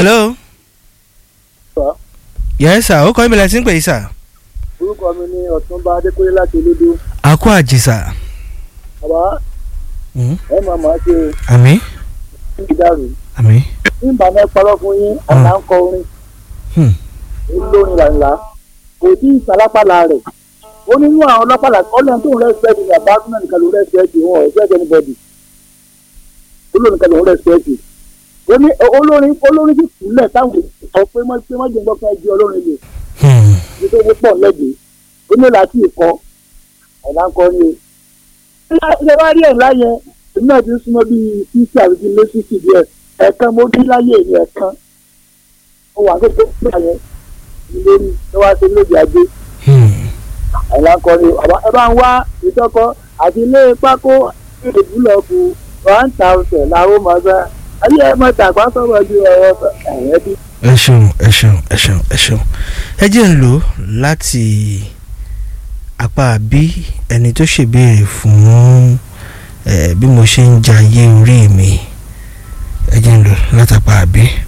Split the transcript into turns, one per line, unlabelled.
hello.
Sir.
yes sir ó kọ́ ìbílẹ̀ tí ń pè é sir.
orúkọ mi ní ọ̀túnba adékúnlé láti olódó
àkó àjìsà.
bàbá
Mm.
ẹ máa máa ṣe
àmì
ìdárò
àmì.
nígbà náà parọ́ fún yín ọ̀nà ń kọ orin
Hmm.
olórin làǹlà kò tí ì sálápàlà rẹ̀ ó nínú àwọn ọlọ́pàá ọlọ́run tó ń rẹ́sipẹ́tì ní àbá náà nìkan ló rẹ́sipẹ́tì wọn ò rẹ́sipẹ́tì anybody olórin nìkan ló rẹ́sipẹ́tì ó ní olórin olórin sì kúlẹ̀ táwọn sọ pé má pé má jẹ́ gbọ́ fún ẹjẹ́ olórin lè
Hmm.
ní tó pọ̀ lẹ́gbẹ̀ẹ́ ó ní láti ìkọ́ ọ̀nà ń kọ́ ni o ṣe wá rí ẹ̀ láyẹn èmi náà ti ń súnmọ́ bíi sísí àti bíi lẹ́sìsì díẹ̀ ẹ̀ẹ̀kan mo dín láyé mi ẹ̀ẹ̀kan ó wà tó tó gbà yẹn lórí tó wá sí lóde ajé
Hmm.
ọ̀nà ń kọ́ ni o àbá ẹ bá ń wá ìtọ́kọ àti ilé pákó ìlú búlọ̀kù one thousand làwọn máa gbá ayé ẹ mọ̀ tàgbà sọ̀rọ̀ ju ọ̀rọ̀ ẹ̀yẹ́ bí.
ẹ ṣeun ẹ ṣeun ẹ ṣeun ẹ ṣeun ẹ jẹ́ ń lò láti apá bí ẹni tó ṣèbéèrè fún ẹ bí mo ṣe ń jayé orí mi ẹ jẹ́ ń lò látàpá bí.